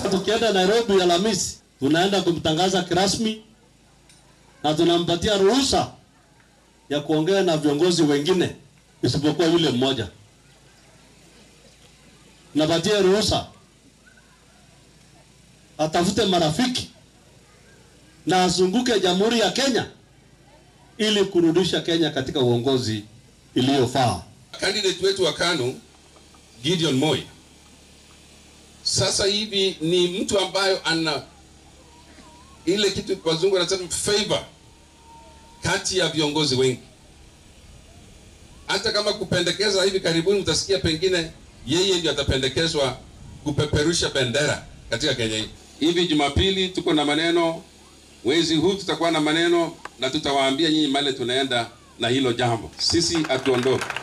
Tukienda Nairobi Alhamisi, tunaenda kumtangaza kirasmi na tunampatia ruhusa ya kuongea na viongozi wengine isipokuwa yule mmoja. Napatia ruhusa atafute marafiki na azunguke Jamhuri ya Kenya ili kurudisha Kenya katika uongozi iliyofaa. Candidate wetu wa KANU Gideon Moi sasa hivi ni mtu ambayo ana ile kitu wazungu wanasema favor kati ya viongozi wengi. Hata kama kupendekeza hivi karibuni, utasikia pengine yeye ndio atapendekezwa kupeperusha bendera katika Kenya hii. Hivi Jumapili tuko na maneno, mwezi huu tutakuwa na maneno na tutawaambia nyinyi male tunaenda na hilo jambo. Sisi hatuondoki.